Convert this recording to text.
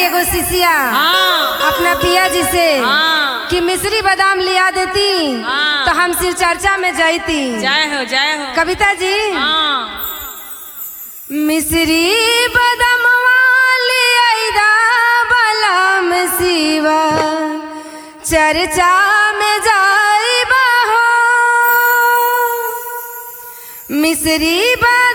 एगो शिष्या हाँ अपना पिया जी से हाँ कि मिश्री बादाम लिया देती हाँ। तो हम शिव चर्चा में जाती जय हो जय हो कविता जी हाँ मिश्री बदमवा ले आइदा बलम शिवा चर्चा में जाइबा हो मिश्री बा